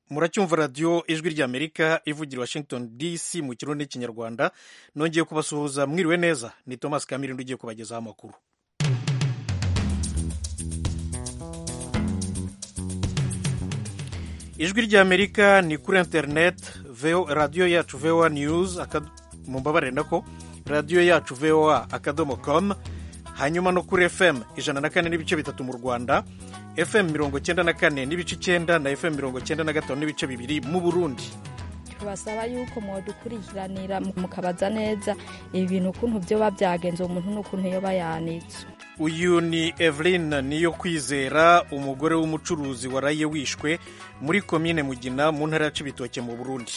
muracyumva radiyo ijwi ry'amerika ivugira washington dc mu kirundi n'ikinyarwanda nongeye kubasuhuza mwiriwe neza ni thomas kamirindi ugiye kubagezaho amakuru ijwi ry'amerika ni kuri interineti radiyo yacu voa news mumbabarire nako radiyo yacu voa akadomo com hanyuma no kuri fm ijana na kane n'ibice bitatu mu rwanda fm mirongo cyenda na kane n'ibice icyenda na fm mirongo cyenda na gatanu n'ibice bibiri mu burundi tubasaba yuko mwadukurikiranira mukabaza neza ibi bintu ukuntu byoba byagenze umuntu n'ukuntu yoba yanitse uyu ni eveline niyo kwizera umugore w'umucuruzi waraye wishwe muri komine mugina mu ntara ya cibitoke mu burundi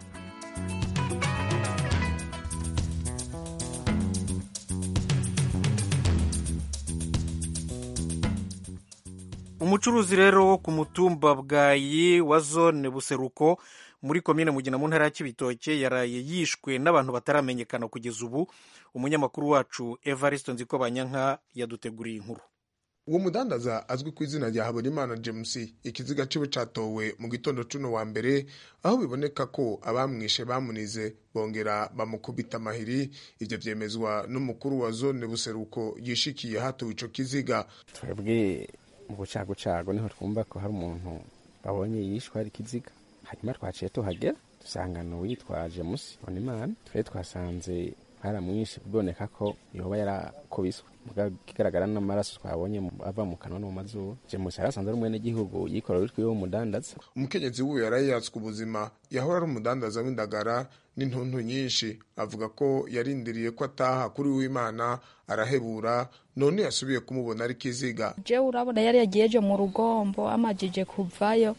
umucuruzi rero wo ku mutumba bwayi wa zone buseruko muri komine mugina mu ntara ya kibitoke yaraye yishwe n'abantu bataramenyekana kugeza ubu umunyamakuru wacu evariste nziko banyanka yaduteguriye inkuru uwo mudandaza azwi ku izina rya habonimana james ikiziga ciwe catowe mu gitondo cuno wa mbere aho biboneka ko abamwishe bamunize bongera bamukubita amahiri ivyo vyemezwa n'umukuru wa zone buseruko yishikiye hatowe ico kiziga twebwe mu bucagucago niho twumva ko hari umuntu babonye yishwe hari ikiziga hanyuma twaciye tuhagera dusangana uwitwaje musi bonimana twari twasanze haramwishe biboneka ko yoba yarakubiswe kigaragara n'amaraso twabonye ava mu kanwa no mu mazuru james yarasanze ari umwenegihugu yikorera utwiwe w'umudandaza umukenyezi wiwe yaraye yatswe ubuzima yahora ari umudandaza w'indagara n'intuntu nyinshi avuga ko yarindiriye ko ataha kuri w'imana arahebura none yasubiye kumubona ari kiziga jewe urabona yari yagiyeje mu rugombo amajije kuvayo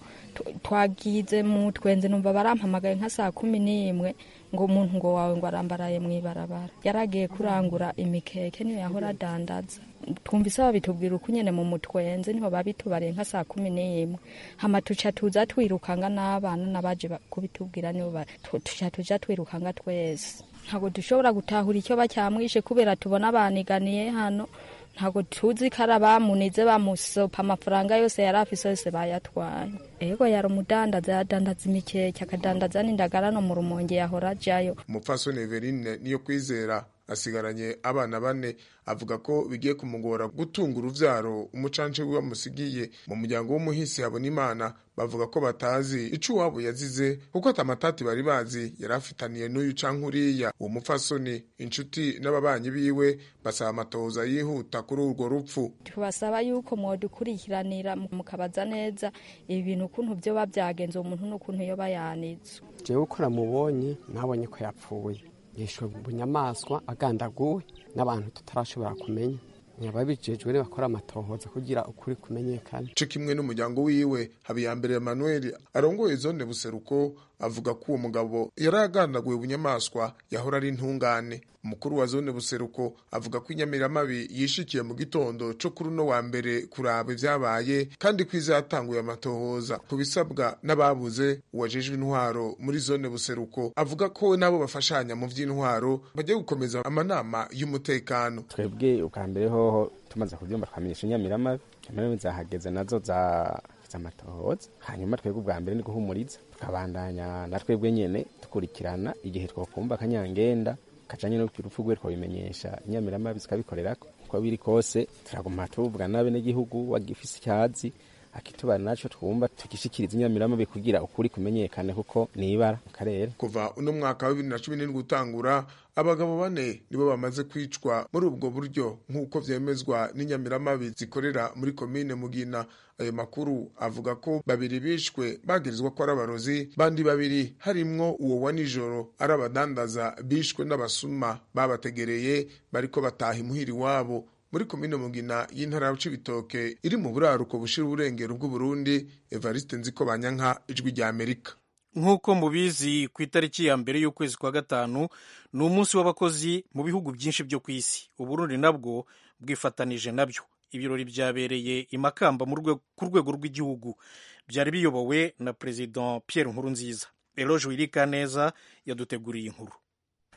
twagize mu twenze numva barampamagaye nka saa kumi n'imwe ngo umuntu ngo wawe ngo arambaraye mu ibarabara yaragiye kurangura imikeke niyo yahora adandaza twumvise babitubwira uko nyene mu mutwenze niho babitubariye nka saa kumi n'imwe hama tuca tuza twirukanga n'abana n'abaje kubitubwira nibo tuca tuja twirukanga twese ntabwo dushobora gutahura icyo bacyamwishe kubera tubona baniganiye hano ntabwo tuzi ko ari abamunize bamusopa amafaranga yose yari afise yose bayatwaye ego yari umudandaza yadandaza imikeke akadandaza n'indagara no mu rumonge yahora ajayo umupfasoni everine niyo kwizera asigaranye abana bane avuga ko bigiye kumugora gutunga uruvyaro umucance we wamusigiye mu muryango w'umuhisi habona imana bavuga ko batazi ico uwabo yazize kuko atamatati bari bazi yari afitaniye n'uyu canke uriya uwo mupfasoni inshuti n'ababanyi biwe basaba amatohoza yihuta kuri urwo rupfu tubasaba yuko mwadukurikiranira mukabaza neza ibi bintu ukuntu vyoba byagenze umuntu n'ukuntu yoba yanitse jewe uko namubonye nabonye ko yapfuye yishwe bunyamaswa agandaguwe n'abantu tutarashobora kumenya ababijejwe bakora amatohoza kugira ukuri kumenyekana co kimwe n'umuryango wiwe habiyambere emmanuel arongoye zone buseruko avuga ko uwo mugabo yari agandaguye bunyamaswa yahora ari intungane umukuru wa zone buseruko avuga ko inyamiramabi yishikiye mu gitondo co kuri uno wa mbere kuraba ivyabaye kandi ko izatanguye amatohoza ku bisabwa n'ababuze uwajejwe intwaro muri zone buseruko avuga ko nabo bafashanya mu vy'intwaro bagiye gukomeza amanama y'umutekano twebwe ubwa mbere hoho tumaze kuvyumva twamenyesha inyamiramabi inyamiramabi zahageze nazo za amatohoza hanyuma twebwe ubwa mbere ni guhumuriza tukabandanya na twebwe nyene dukurikirana igihe twokumva akanyangenda kajanye n'urupfu rwe twabimenyesha inyamiramabi zikabikorerako uko biri kose turaguma tuvuga n'abenegihugu wagifise icyazi akitubara naco twumva tugishikiriza inyamiramabi kugira ukuri kumenyekane kuko ni ibara mu karere kuva uno mwaka wa bibiri na cumi n'indwi utangura abagabo bane nibo bamaze kwicwa muri ubwo buryo nk'uko vyemezwa n'inyamiramabi zikorera muri komine mugina ayo makuru avuga ko babiri bishwe bagirizwa ko ari abarozi bandi babiri harimwo uwo wa nijoro ari abadandaza bishwe n'abasuma babategereye bariko bataha imuhira iwabo muri komine mugina y'intara ya cibitoke iri mu buraruko bushira uburengero bw'uburundi evariste nziko banyanka ijwi rya amerika nk'uko mubizi ku itariki ya mbere y'ukwezi kwa gatanu ni umunsi w'abakozi mu bihugu byinshi byo ku isi uburundi nabwo bwifatanije nabyo ibirori byabereye i makamba ku rwego rw'igihugu byari biyobowe na perezida pierre nkurunziza eloge wirika neza yaduteguriye inkuru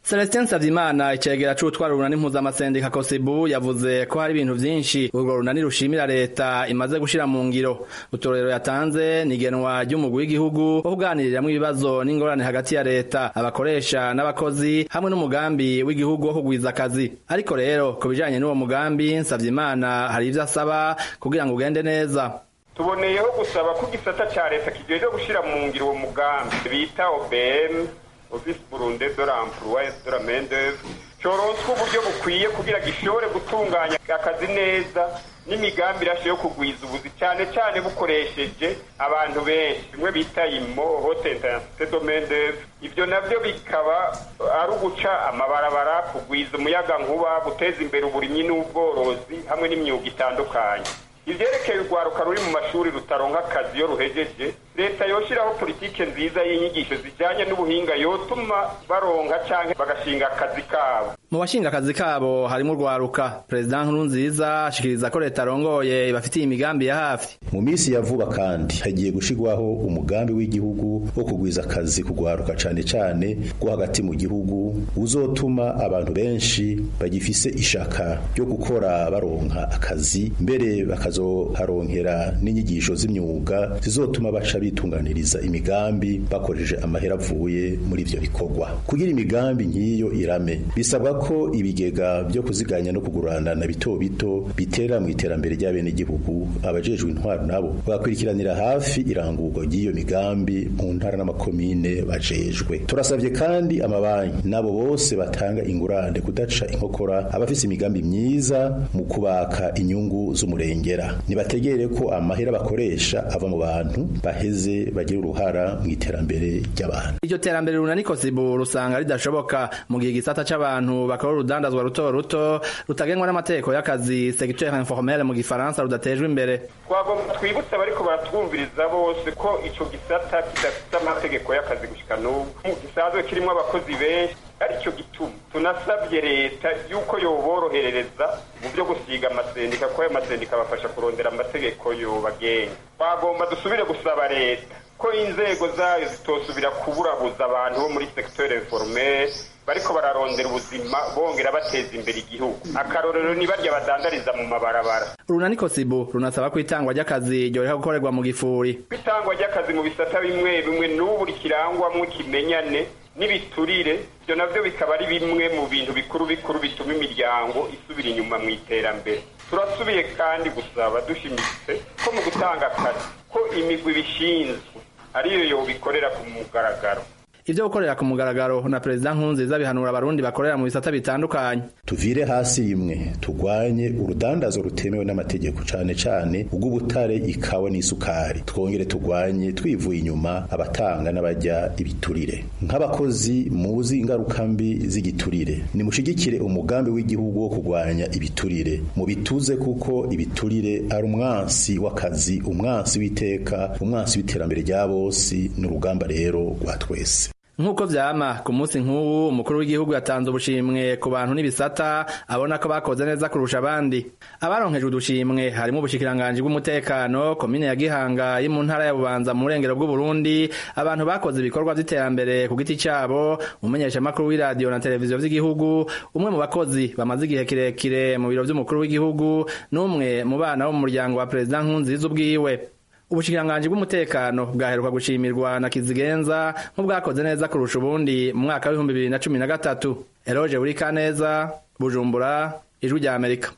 Celestin Nsavimana icegera c'utwara urunani mpuzamasendika Kosibu yavuze ko hari ibintu vyinshi urwo runani rushimira leta imaze gushira mu ngiro utorero yatanze nigenwa ry'umugwi w'igihugu wo kuganiriramwo ibibazo n'ingorane hagati ya leta abakoresha n'abakozi hamwe n'umugambi w'igihugu wo kugwiza akazi ariko rero ku bijanye n'uwo mugambi Nsavimana hari ivyo asaba kugira ngo ugende neza tuboneyeho gusaba ko igisata ca leta kijejwe gushira mu ngiro uwo mugambi bita OBM office burunde de l'emploi et de la main d'oeuvre coronswa uburyo bukwiye kugira gishobore gutunganya akazi neza n'imigambi irashe yo kugwiza ubuzi cyane cyane bukoresheje abantu benshi bimwe bita imo hote intensite de main d'oeuvre ibyo navyo bikaba ari uguca amabarabara kugwiza umuyaga nkuba guteza imbere uburimyi n'ubworozi hamwe n'imyuga itandukanye ivyerekeye urwaruka ruri mu mashuri rutaronka akazi iyo ruhejeje leta yoshiraho politike nziza y'inyigisho zijanye n'ubuhinga yotuma baronka canke bagashinga akazi kabo mu bashinga akazi kabo harimo urwaruka perezida nkurunziza ashikiriza ko leta arongoye ibafitiye imigambi ya hafi mu minsi ya vuba kandi hagiye gushirwaho umugambi w'igihugu wo kugwiza akazi kugwaruka cane cane rwo hagati mu gihugu uzotuma abantu benshi bagifise ishaka ryo gukora baronka akazi mbere bakazoharonkera n'inyigisho z'imyuga zizotuma baca bitunganiriza imigambi bakoresheje amahera avuye muri ivyo bikorwa kugira imigambi nk'iyo irame bisabwa ko ibigega byo kuziganya no kugurana na bito bito bitera mu iterambere ry'abenegihugu abajejwe intwaro nabo bagakurikiranira hafi irangurwa ry'iyo migambi mu ntara n'amakomine bajejwe turasabye kandi amabanki nabo bose batanga ingurane kudaca inkokora abafise imigambi myiza mu kubaka inyungu z'umurengera nibategere ko amahera bakoresha ava mu bantu baheze bagira uruhara mu iterambere ry'abantu iryo terambere runani kosibu rusanga ridashoboka mu gihe igisata c'abantu bakora urudandazwa ruto ruto rutagenwa n'amategeko y'akazi secteur informel mu gifaransa rudatejwe imbere twagomba twibutse abariko baratwumviriza bose ko ico gisata kidafite amategeko y'akazi gushika n'ubu gisanzwe kirimwo abakozi benshi aricyo gituma tunasabye leta yuko yoboroherereza mu byo gusiga amasendika ko ayo masendika abafasha kurondera amategeko yobagenga twagomba dusubire gusaba leta ko inzego zayo zitosubira kuburabuza abantu bo muri secteur informel bariko bararondera ubuzima bongera bateza imbere igihugu akarorero ni barya badandariza mu mabarabara urunani kosibu runasaba ko itangwa ry'akazi ryoreka gukorerwa mu gifuri kwitangwa ry'akazi mu bisata bimwe bimwe n'ubu rikirangwamwo ikimenyane n'ibiturire ibyo navyo bikaba ari bimwe mu bintu bikuru bikuru bituma imiryango isubira inyuma mu iterambere turasubiye kandi gusaba dushimitse ko mu gutanga akazi ko imigwi bishinzwe ariyo yobikorera ku mugaragaro ivyo gukorera ku mugaragaro na perezida nkunziza bihanura abarundi bakorera mu bisata bitandukanye tuvire hasi rimwe turwanye urudandazo rutemewe n'amategeko cane cane ubw'ubutare ikawa n'isukari twongere turwanye twivuye inyuma abatanga n'abajya ibiturire nk'abakozi muzi ingaruka mbi z'igiturire nimushigikire umugambi w'igihugu wo kurwanya ibiturire mu bituze kuko ibiturire ari umwansi w'akazi umwansi w'iteka umwansi w'iterambere rya bose n'urugamba rero rwa twese nk'uko vyama ku munsi nk'uwu umukuru w'igihugu yatanze ubushimwe ku bantu n'ibisata abona ko bakoze neza kurusha abandi abaronkejwe udushimwe harimo ubushikiranganji bw'umutekano komine ya gihanga yo mu ntara ya bubanza mu burengero bw'uburundi abantu bakoze ibikorwa vy'iterambere ku giti cabo umumenyeshamakuru w'iradiyo na televiziyo vy'igihugu umwe mu bakozi bamaze igihe kirekire mu biro vy'umukuru w'igihugu n'umwe mu bana bo mu muryango wa perezida nkunziza ubwiwe ubushikiranganji bw'umutekano bwaheruka gushimirwa na kizigenza nk'ubwakoze neza kurusha ubundi mu mwaka w'ibihumbi bibiri na cumi na gatatu eroje buri kaneza bujumbura ijwi rya amerika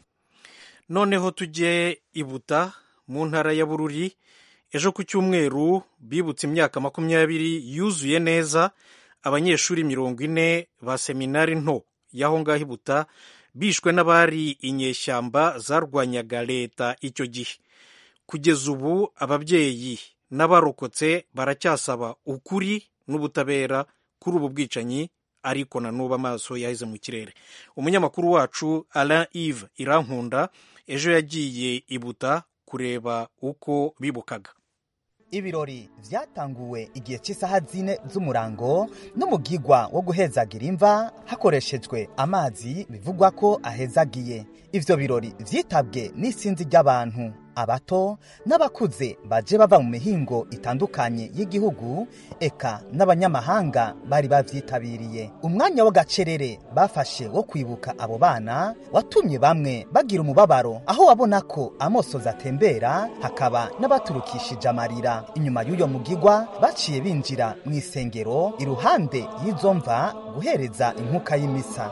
noneho tujye ibuta mu ntara ya bururi ejo ku cyumweru bibutse imyaka makumyabiri yuzuye neza abanyeshuri mirongo ine ba seminari nto y'aho ngaho ibuta bishwe n'abari inyeshyamba zarwanyaga leta icyo gihe kugeza ubu ababyeyi n'abarokotse baracyasaba ukuri n'ubutabera kuri ubu bwicanyi ariko na n'ubu amaso yaheze mu kirere umunyamakuru wacu Alain Yves irankunda ejo yagiye ibuta kureba uko bibukaga ibirori vyatanguwe igihe cy'isaha zine z'umurango n'umugigwa wo guhezagira imva hakoreshejwe amazi bivugwa ko ahezagiye ivyo birori vyitabwe n'isinzi ry'abantu abato n'abakuze baje bava mu mihingo itandukanye y'igihugu eka n'abanyamahanga bari bavyitabiriye umwanya w'agacerere bafashe wo kwibuka abo bana watumye bamwe bagira umubabaro aho wabona ko amosozi atembera hakaba n'abaturukishije amarira inyuma y'uyo mugigwa baciye binjira mu isengero iruhande y'izo mva guhereza inkuka y'imisa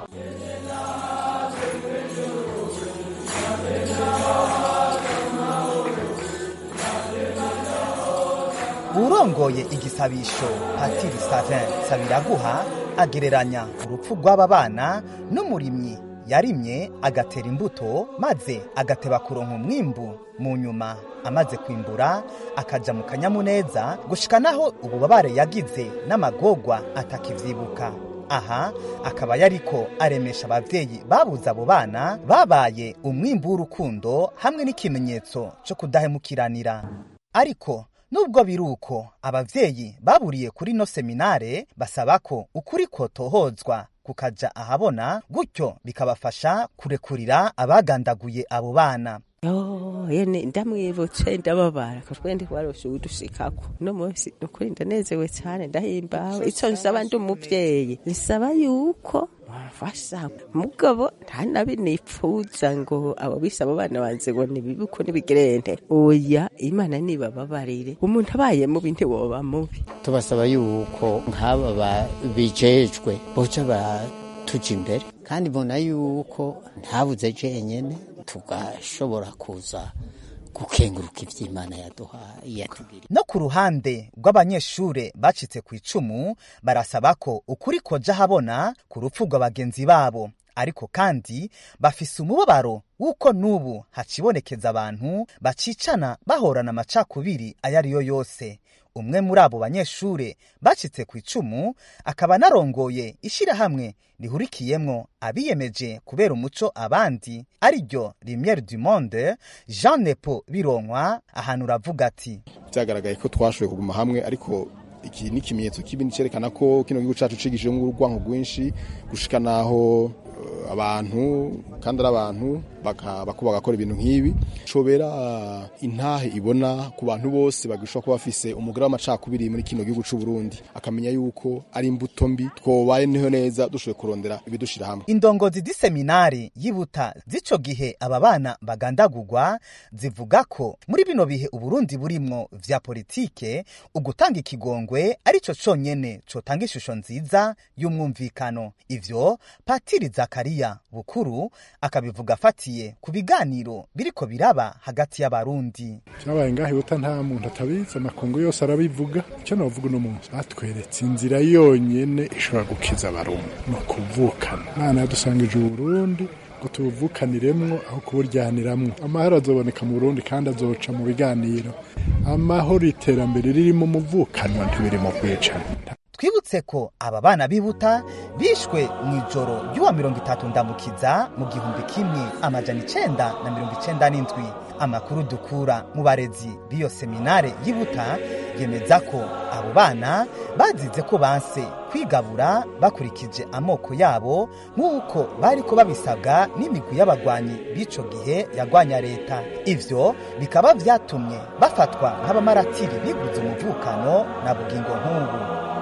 urongoye igisabisho patiri savin sabiraguha agereranya urupfu rw'aba bana n'umurimyi yarimye agatera imbuto maze agateba kuronka umwimbu mu nyuma amaze kwimbura akaja mu kanyamuneza gushika naho ububabare yagize n'amagorwa atakivyibuka aha akaba yariko aremesha abavyeyi babuze abo bana babaye umwimbu w'urukundo hamwe n'ikimenyetso co kudahemukiranira ariko nubwo biruko abavyeyi baburiye kuri no seminare basaba ko ukuri kotohozwa kukaja ahabona gutyo bikabafasha kurekurira abagandaguye abo bana Oh, yene ndamwibutse ndababara ko twende waroshe udushikako no munsi ukuri ndanezewe cyane ndahimbawe ico nsaba ndi umuvyeyi nisaba yuko bafasha mugabo nta nabi nipfuza ngo abo bise abo bana banze ngo nibibuko nibigerente oya imana nibababarire umuntu abaye mubi ntiwoba mubi tubasaba yuko nk'aba babijejwe boca batuja imbere kandi mbona yuko ntabuze jenyene tugashobora kuza gukenguruka ivy'imana yaduhaye yatugiriye no ku ruhande rw'abanyeshure bacitse ku icumu barasaba ko ukuri koja habona ku rupfu rwa bagenzi babo ariko kandi bafise umubabaro w'uko n'ubu hacibonekeza abantu bacicana bahorana amacakubiri ayo ari yo yose umwe muri abo banyeshure bacitse ku icumu akaba anarongoye ishirahamwe rihurikiyemwo abiyemeje kubera umuco abandi ariryo Lumiere du Monde Jean Nepo Bironkwa ahantu uravuga ati byagaragaye ko twashoboye kuguma hamwe ariko iki ni ikimenyetso kibi cyerekana ko kino gihugu cyacu cigishijemo urwanko rwinshi gushika naho eh, abantu kandi ari abantu baka- bako bagakora ibintu nk'ibi cobera intahe ibona ku bantu bose bagishobora kuba bafise umugore w'amacakubiri muri kino gihugu c'u Burundi akamenya yuko ari imbuto mbi twobaye niho neza dushoboye kurondera ibidushira hamwe indongozi z'iseminari yibuta z'ico gihe aba bana bagandagurwa zivuga ko muri bino bihe uburundi burimwo vya politike ugutanga ikigongwe arico conyene cotanga ishusho nziza y'umwumvikano ivyo patiri zakariya bukuru akabivuga afatiye ku biganiro biriko biraba hagati y'abarundi cyabaye ngaho ibuta nta muntu atabizi amakungu yose arabivuga icyo navuga uno munsi batweretse inzira yonyene ishobora gukiza abarundi ni ukuvukana imana yadusangije uburundi ngo tubuvukaniremwo aho kuburyaniramwo amahoro azoboneka mu burundi kandi azoca mu biganiro amahoro iterambere ririmo umuvukanwa ntibiri mu kwicana twibutse ko aba bana bibuta bishwe mu ijoro ry'uwa mirongo itatu ndamukiza mu gihumbi kimwe amajana icenda na mirongo icenda n'indwi amakuru dukura mu barezi b'iyo seminare yibuta yemeza ko abo bana bazize ko banse kwigabura bakurikije amoko yabo nk'uko bariko babisabwa n'imigwi y'abagwanyi b'ico gihe yagwanya leta ivyo bikaba vyatumye bafatwa nk'abamaratiri biguze umuvukano na bugingo nk'ubu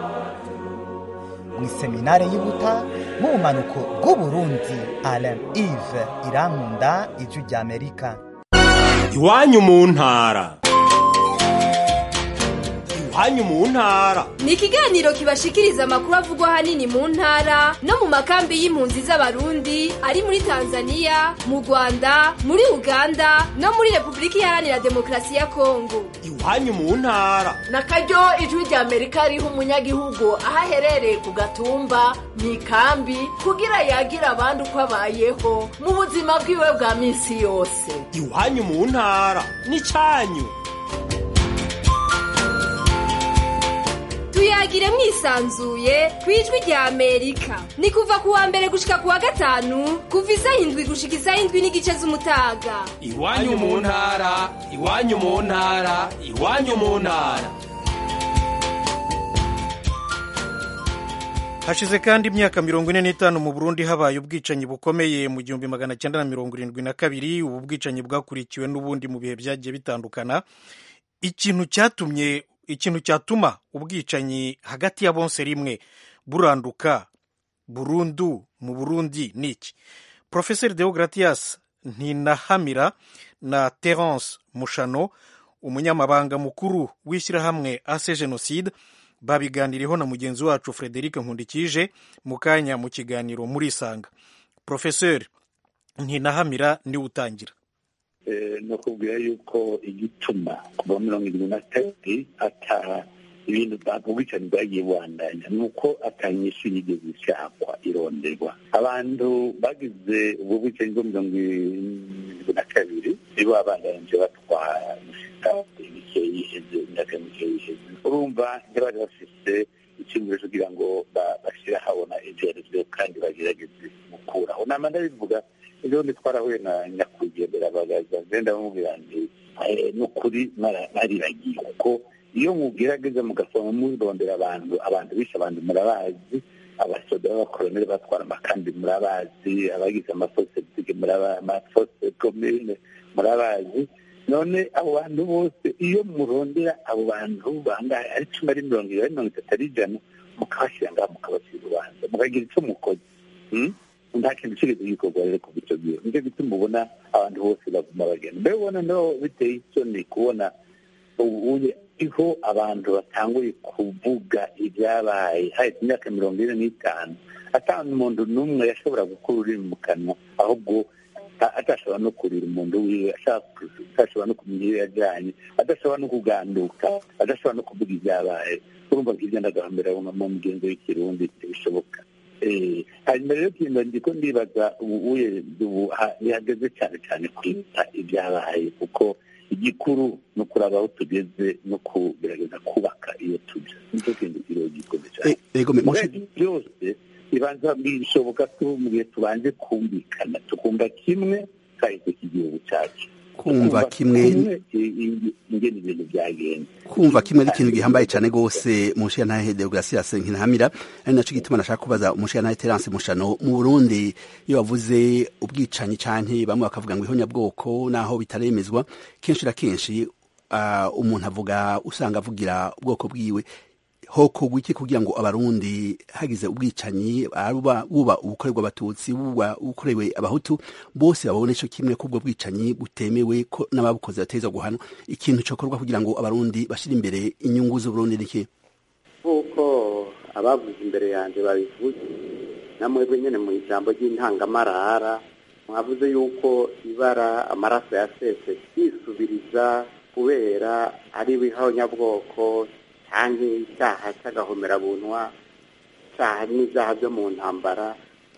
mu iseminare y'Ibuta mu bumanuko bw'Uburundi Alain Yves Irankunda ijwi ry'Amerika iwanyu mu ntara iwanyu mu ntara ni ikiganiro kibashikiriza amakuru avugwa ahanini mu ntara no mu makambi y'impunzi z'abarundi ari muri tanzania mu rwanda muri uganda no muri repubulika iharanira demokarasi ya kongo iwanyu mu ntara na karyo ijwi rya amerika riha umunyagihugu aho aherereye ku gatumba mu ikambi kugira yagire abandi uko abayeho mu buzima bwiwe bwa minsi yose iwanyu mu ntara n'icanyu tuyagire mwisanzuye ku ijwi rya amerika ni kuva ku wa mbere gushika ku wa gatanu kuva isaha indwi gushika isaha indwi n'igice z'umutaga iwanyu mu ntara iwanyu mu ntara iwanyu mu ntara hashize kandi imyaka mirongo ine n'itanu mu burundi habaye ubwicanyi bukomeye mu gihumbi magana cyenda na mirongo irindwi na kabiri ubu bwicanyi bwakurikiwe n'ubundi mu bihe byagiye bitandukana ikintu cyatumye ikintu cyatuma ubwicanyi hagati ya bonse rimwe buranduka burundu mu burundi ni iki profeseri deogratias ntinahamira na terence mushano umunyamabanga mukuru w'ishyirahamwe ase jenoside babiganiriyeho na mugenzi wacu frederic nkundikije mu kanya mu kiganiro muri isanga profeseri ntinahamira niwe utangira no kubwira yuko igituma kuva mirongo irindwi na kabiri ata ibintu ubwicanyi bwagiye buhandanya ni uko atanyishu yigeze ishakwa ironderwa abantu bagize ubwo bwicanyi bwo mirongo irindwi na kabiri nibo babandanyije batwara imike yiheze imyaka mike yiheze urumva ntibari bafise icyumviro kugira ngo bashyire ahabona ibyerezo kandi bagerageze gukuraho nama ndabivuga ejo bundi twarahuye na nyakwigendera bagaza ngenda bamubwira nti ni ukuri nariragiye kuko iyo mugerageza mugasoma murondera abantu abantu bishe abantu murabazi abasoda b'abakoloneli batwara amakambi murabazi abagize amafosetike amafose komine murabazi none abo bantu bose iyo murondera abo bantu bangahe ari cumi ari mirongo ibiri ari mirongo itatu ari ijana mukabashyira ngaho mukabashyira urubanza mukagira icyo mukoze nta kintu kigeze gikorwa rero kuva icyo gihe nicyo gituma ubona abantu bose baguma bagenda mbere ubona no biteye isoni kubona ubuye iho abantu batanguye kuvuga ibyabaye hahise imyaka mirongo ine n'itanu atanu umuntu n'umwe yashobora gukura ururimi mu kanwa ahubwo atashobora no kurira umuntu wiwe atashobora no kumenya iyo yajyanye adashobora no kuganduka adashobora no kuvuga ibyabaye urumva bw'ibyo ndagahambira mu mugenzi w'ikirundi bishoboka hanyuma rero kintu ndiko ndibaza ubuye bihageze cyane cyane kwita ibyabaye kuko igikuru ni ukuraba aho tugeze no kugerageza kubaka iyo tujya nicyo kintu kiriho gikomeye cyane byose bibanza bishoboka ko mu gihe tubanje kumvikana tukumva kimwe kahise k'igihugu cyacu kumva kimwe ingene ibintu byagenda kumva kimwe ari ikintu gihambaye cyane rwose mu nshinga deograsias nkinamira ari nacyo gituma nashaka kubaza umushinga terence mushano mu burundi iyo bavuze ubwicanyi cyane bamwe bakavuga ngo ihonyabwoko naho bitaremezwa kenshi na kenshi umuntu avuga usanga avugira ubwoko bwiwe hokorwa iki kugira ngo abarundi hagize ubwicanyi buba ubukorerwa abatutsi buba ubukorewe abahutu bose babone icyo kimwe ko ubwo bwicanyi butemewe ko n'ababukoze bateza guhanwa ikintu cyokorwa kugira ngo abarundi bashyire imbere inyungu z'uburundi niki nk'uko abavuze imbere yanjye babivuze namwebwe nyine mu ijambo ry'intangamarara mwavuze yuko ibara amaraso yasese yisubiriza kubera ari ibihonyabwoko cyangwa icyaha cy'agahomerabunwa icyaha n'ibyaha byo mu ntambara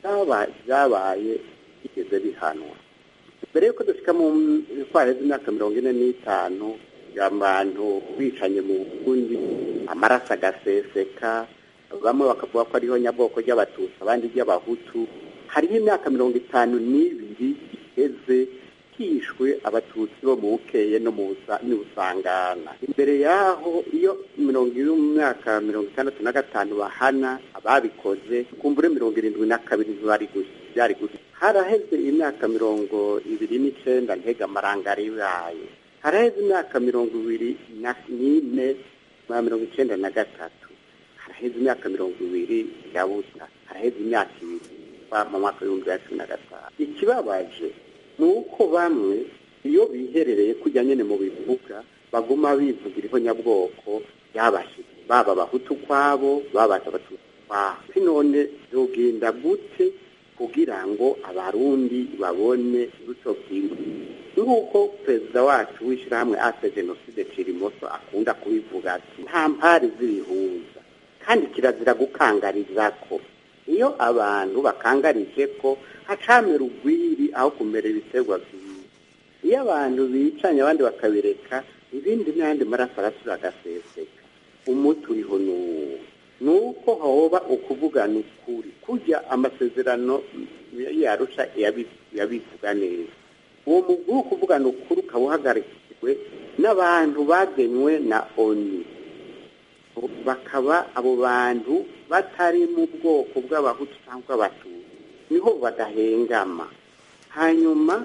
byabaye bigeze bihanwa mbere y'uko dushyika mu twaheze imyaka mirongo ine n'itanu abantu bicanye mu bundi amaraso agaseseka bamwe bakavuga ko ariho nyabwoko ry'abatutsi abandi ry'abahutu hariho imyaka mirongo itanu n'ibiri iheze hishwe abatutsi bo mu bukeye no mu busangana imbere yaho iyo mirongo iri mu myaka mirongo itandatu na gatanu bahana ababikoze kumbure mirongo irindwi na kabiri byari gusa haraheze imyaka mirongo ibiri n'icenda ntega amaranga aribaye haraheze imyaka mirongo ibiri n'ine na mirongo icenda na gatatu haraheze imyaka mirongo ibiri ya busa haraheze imyaka ibiri mu mwaka w'ibihumbi bibiri na cumi na gatanu ikibabaje ni uko bamwe iyo biherereye kujya nyine mu bivuga baguma bivugira ihonyabwoko byabashyize baba abahutu kwabo baba abatutsi kwabo none byogenda gute kugira ngo abarundi babone uruco bwiwe nk'uko perezida wacu w'ishyirahamwe ase jenoside cirimoso akunda kubivuga ati nta mpari z'ibihuza kandi kirazira gukangariza ko iyo abantu bakangarije ko hacamera urwiri aho kumera ibiterwa byiza iyo abantu bicanye abandi bakabireka ibindi n'ayandi maraso arasura agaseseka umuti uriho n'uwo ni uko hoba ukuvugana ukuri kujya amasezerano yarusha yabivuga neza uwo mugwi wo kuvugana ukuri ukaba uhagarikiwe n'abantu bagenywe na oni bakaba abo bantu batari mu bwoko bw'abahutu cyangwa abatutsi niho badahengama hanyuma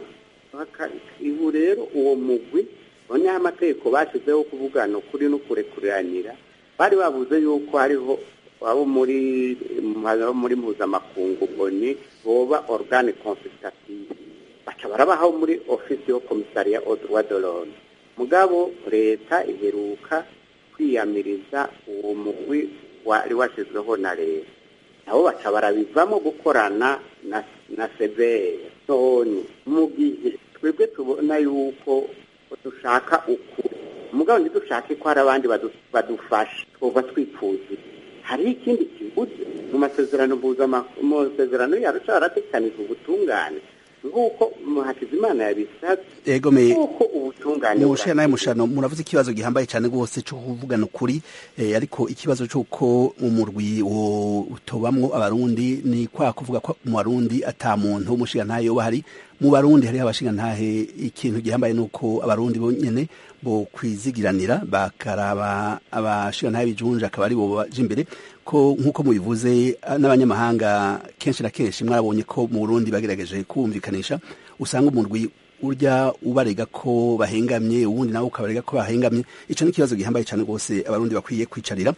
ibu rero uwo mugwi noneho amategeko bashyizeho kuvugana ukuri no kurekuranira bari bavuze yuko hariho abo muri muri mpuzamakungu oni boba organe consultative baca barabaho muri ofisi yo komisariya odwa dorone mugabo leta iheruka kwiyamiriza uwo mugwi wari washyizweho na leta nabo baca barabivamo gukorana na na severe none mu gihe twebwe tubona yuko dushaka ukuri umugabo ntidushake ko hari abandi badufasha twumva twifuza hari ikindi kibuze mu masezerano mpuzamahanga mu masezerano yarusha haratekanijwe ubutungane nk'uko hakizimana yabisabye nk'uko ubutungane mushana nawe mushano muravuze ikibazo gihambaye cyane rwose cyo kuvugana ukuri ariko ikibazo cy'uko umurwi utobamwo abarundi ni kwa kuvuga ko mu barundi ata muntu w'umushingantahe yoba hari mu barundi hariho abashingantahe ikintu gihambaye ni uko abarundi bonyine bo kwizigiranira bakaraba abashingantahe bijunje akaba ari bo baje imbere ko nk'uko mubivuze n'abanyamahanga kenshi na kenshi mwarabonye ko mu burundi bagerageje kumvikanisha usanga umurwi urya ubarega ko bahengamye ubundi nawe ukabarega ko bahengamye icyo ni ikibazo gihambaye cyane rwose abarundi bakwiye kwicarira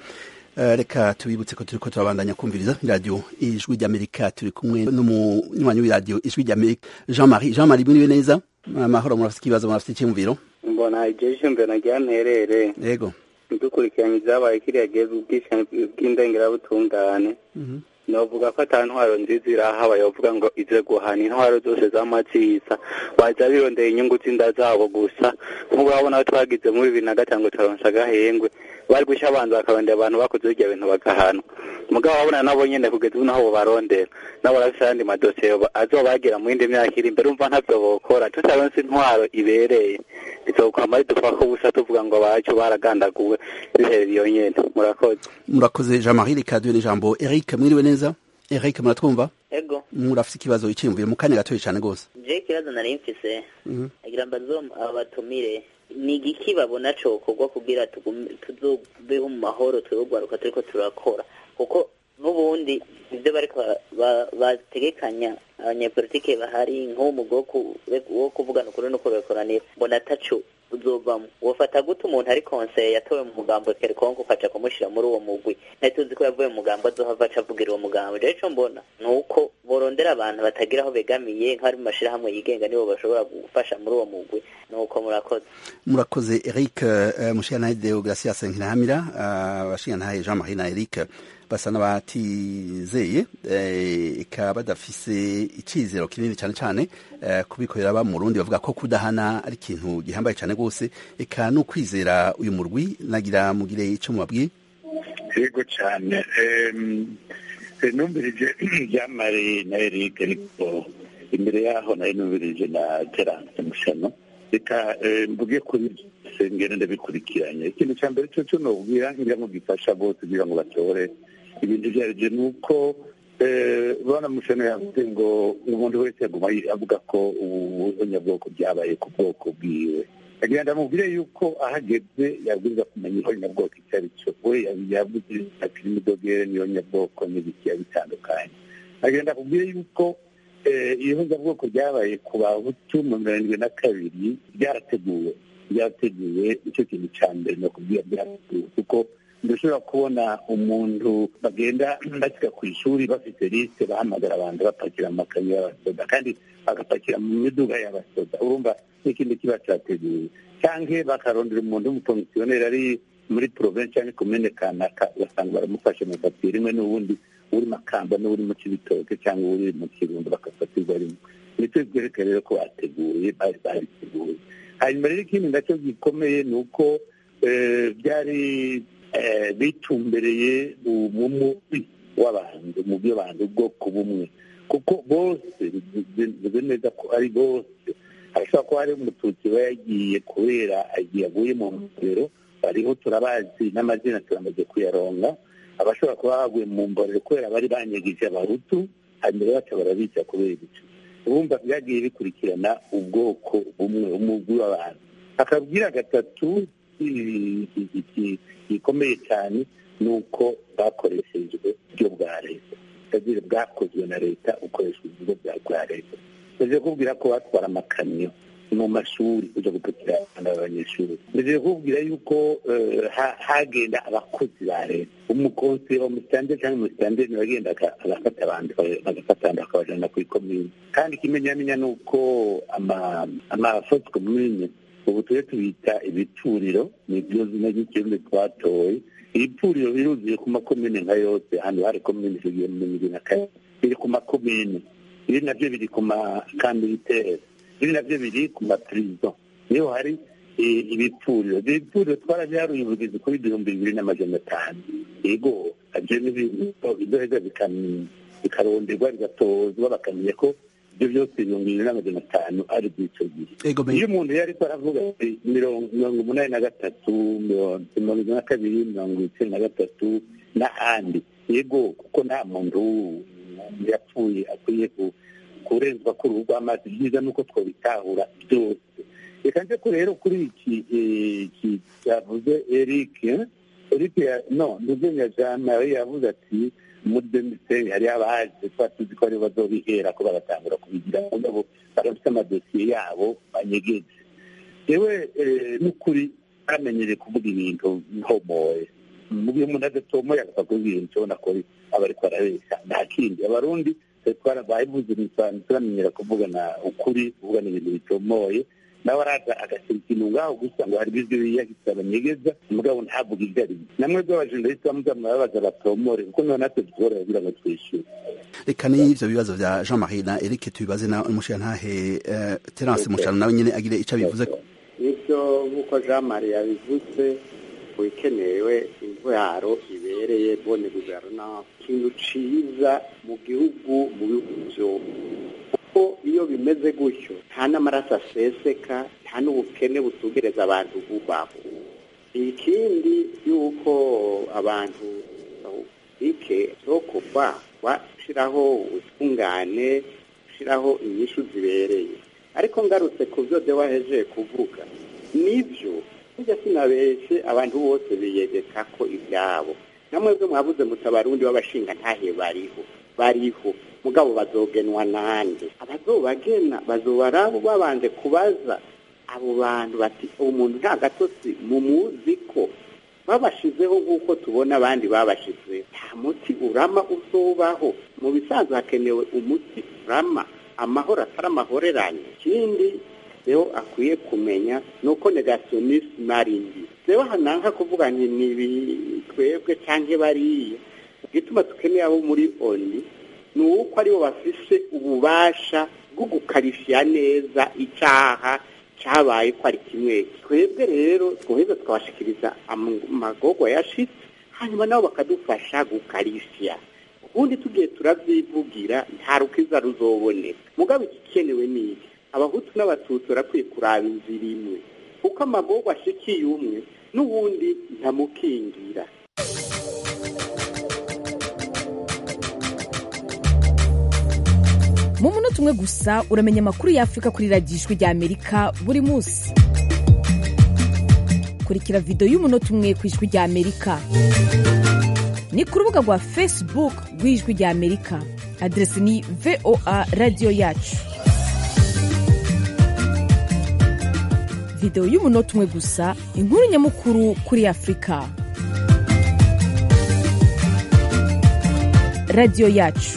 reka tubibutse ko turi ko turabandanya kumviriza radiyo ijwi ry'amerika turi kumwe n'umunywanyi w'iradiyo ijwi ry'amerika jean marie jean marie mwiriwe neza amahoro murafite ikibazo murafite icyumviro mbona igihe cyumviro nagira nterere yego dukurikiranye ibyabaye kiriya gihe ubwishyane bw'indengerabutungane novuga ko ata ntwaro nziza irahabaye bavuga ngo ize guhana intwaro zose z'amaziza baza birondera inyungu z'inda zabo gusa nk'ubu urabona ko twagize muri bibiri na gatanu turaronsa agahengwe bari gushya abanza bakarondera abantu bakoze birya bintu bagahanwa mugabo wabona nabo nyene kugeza ubu naho bobarondera nabo barafise ayandi madosiye azobagira mu yindi myaka iri imbere umva ntavyo bokora tutaronse intwaro ibereye bizokwama ridupfako ubusa tuvuga ngo abacu baragandaguwe biherera iyo nyene murakoze murakoze jean marie reka duhe n'ijambo eric mwiriwe neza eric muratwumva ego murafise ikibazo iciyumviye mu kanya gatoya cane rwose je ikibazo nari mfise agira mbazo abatumire ni igiki babona cokorwa kugira tuzobeho mu mahoro twebwe turiko turakora kuko n'ubundi ibyo bariko bategekanya abanyepolitike bahari nk'umugwi wo kuvugana ukuri no kurekoranira mbona ataco uzovamo wofata gute umuntu ari konseye yatowe mu mugambo kerkonko ukaja kumushira muri uwo mugwi ntituzi ko yavuye mu mugambo azohava aca avugira uwo mugambo rero ico mbona ni uko borondera abantu batagira aho begamiye nk'abari mu mashirahamwe yigenga nibo bashobora gufasha muri uwo mugwi ni uko murakoze murakoze eric uh, mushikanahe deogratias nkirahamira abashikanahe uh, jean marie na eric basa n'abatizeye eka badafise icizero kinini cyane cyane kubikorera ba mu Burundi bavuga ko kudahana ari ikintu gihambaye cyane rwose eka no kwizera uyu murwi nagira mugire icyo mubabwiye yego cyane numvirije byamare na Eric ariko imbere yaho nari numvirije na Terence Mushano reka mvuge kuri sengere ndabikurikiranye ikintu cya mbere cyo cyo nobwira ngira ngo gifasha bose kugira ngo batore ibintu byarije ni uko bana mushano yavuze ngo umuntu wese yaguma avuga ko ubunyabwoko byabaye ku bwoko bwiwe agenda amubwire yuko ahageze yabwirizwa kumenya ihonyabwoko icyo ari cyo we yavuze ati n'imidogere niyo nyabwoko n'ibikiya bitandukanye agenda akubwire yuko ihonyabwoko ryabaye ku bahutu mu mirongo irindwi na kabiri ryarateguwe ryarateguwe icyo kintu cya mbere ni ukubwira byarateguwe kuko ndashobora kubona umuntu bagenda bashyira ku ishuri bafite lisite bahamagara abantu bapakira mu makayi y'abasoda kandi bagapakira mu miduga y'abasoda urumva n'ikindi kiba cyateguwe cyangwa bakarondera umuntu w'umukomisiyoneri ari muri provinsi cyangwa komine kanaka ugasanga baramufashe mu papiye rimwe n'ubundi uri makamba n'uri mu kibitoke cyangwa uri mu kirundo bagafatirwa rimwe nicyo byerekana rero ko bateguye bari babiteguye hanyuma rero ikindi nacyo gikomeye ni uko byari bitumbereye umumubi w'abantu mu byo bantu ubwoko bumwe kuko bose bivuze neza ko ari bose harashobora kuba hari umututsi we yagiye kubera yaguye mu mborero bariho turabazi n'amazina turamaze kuyaronga abashobora kuba baguye mu mborero kubera bari banyagije abahutu hanyuma baca barabica kubera icyo urumva byagiye bikurikirana ubwoko bumwe umugwi w'abantu akabwira gatatu gikomeye cyane ni uko bwakoreshejwe uburyo bwa leta utagira bwakozwe na leta ukoreshwa uburyo bwa leta ndagiye kubwira ko batwara amakamyo mu mashuri kujya gupakira abana b'abanyeshuri ndagiye kubwira yuko hagenda abakozi ba leta umukonsi wa musitande cyangwa umusitande bagenda agafata abantu bagafata abantu bakabajyana ku ikomini kandi ikimenyamenya ni uko amafosi komine ubu tujye tubita ibituriro ni byo zina ry'ikirundi twatoye ibipfuriro biruzuye ku makomine nka yose hano hari komine zigiye mu bibiri na kane biri ku makomine ibi nabyo biri ku makandiditeri ibi nabyo biri ku mapirizo niho hari ibipfuriro ibyo bipfuriro twarabiharuye ubugizi kuri ibihumbi bibiri n'amajana atanu yego ibyo ni ibintu bidoheza bikaronderwa bigatozwa bakamenya ko ibyo byose ibihumbi bibiri n'amajana atanu ari by'icyo gihe iyo umuntu yari ariko aravuga ati mirongo umunani na gatatu mirongo ine na kabiri mirongo icyenda na gatatu n'ahandi yego kuko nta muntu yapfuye akwiye kurenzwa kuri ubu rw'amazi byiza ni uko twabitahura byose reka nze ko rero kuri iki cyavuze eric eric no ntuzenya jean marie yavuze ati muri demiseri hari abaje tuba tuzi ko aribo bazobihera ko bagatangura kubigira mugabo barafite amadosiye yabo banyegeje yewe n'ukuri bamenyereye kuvuga ibintu ntomoye mu gihe umuntu adatomoye agapfa kuvuga ibintu ubona ko aba ariko arabeshya nta kindi abarundi twarabayivuze turamenyera kuvugana ukuri kuvugana ibintu bitomoye nawe araza agashyira ikintu ngaho gusa ngo hari ibyo yiyahise abanyegeza mugabo ntavuga ibyo ari byo namwe bw'abajendarisi bamuza murababaza batomore kuko niho natwe dushobora kugira ngo twishyure reka n'ibyo bibazo bya jean marie na eric tubibaze na umushirantahe terence mushano nawe nyine agire icyo abivuze nibyo nk'uko jean marie yabivuze ikenewe intwaro ibereye bone guverinoma ikintu ciza mu gihugu mu bihugu byose kuko iyo bimeze gutyo nta n'amaraso aseseka nta n'ubukene butugereza abantu bubaho ikindi yuko abantu bike zo kuva washyiraho ubutungane ushyiraho inyishu zibereye ariko ngarutse ku byo de wahejeje kuvuga nibyo burya sinabeshye abantu bose biyegeka ko ibyabo namwebwe mwabuze mutabarundi w'abashinga ntahe bariho bariho mugabo bazogenwa nande abazobagena bazobarabo babanje kubaza abo bantu bati umuntu nta gatotsi mumuzi ko babashizeho nk'uko tubona abandi babashizeho nta muti urama uzobaho mu bisanzwe hakenewe umuti urama amahoro atari amahoreranye ikindi rero akwiye kumenya ni uko negasiyonisime ari mbi rero hananka kuvuga nti ni twebwe cyangwa bariya igituma dukeneye abo muri oni ni uko aribo bafise ububasha bwo gukarishya neza icyaha cyabaye ko ari kimwe twebwe rero twoheza tukabashikiriza amagogwa yashitse hanyuma nabo bakadufasha gukarishya ubundi tugiye turabyivugira nta rukiza ruzoboneka mugabo igikenewe ni iki abahutu n'abatutsi barakwiye kuraba inzira imwe kuko amagogwa ashikiye umwe n'ubundi ntamukingira mu munota umwe gusa uramenya amakuru y'afurika kuri radiyo ijwi rya amerika buri munsi kurikira videwo y'umunota umwe ku ijwi rya amerika ni ku rubuga rwa facebook rw'ijwi rya amerika aderesi ni voa radiyo yacu videwo y'umunota umwe gusa inkuru nyamukuru kuri afurika radiyo yacu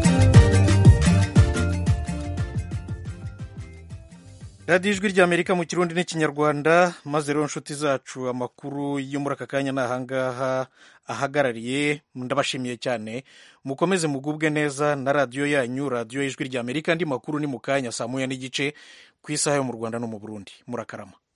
radiyo ijwi rya amerika mu kirundi n'ikinyarwanda maze rero inshuti zacu amakuru yo muri aka kanya ni ahangaha ahagarariye ndabashimiye cyane mukomeze mugubwe neza na radiyo yanyu radiyo y'ijwi rya amerika andi makuru ni mu kanya saa moya n'igice ku isaha yo mu rwanda no mu burundi murakarama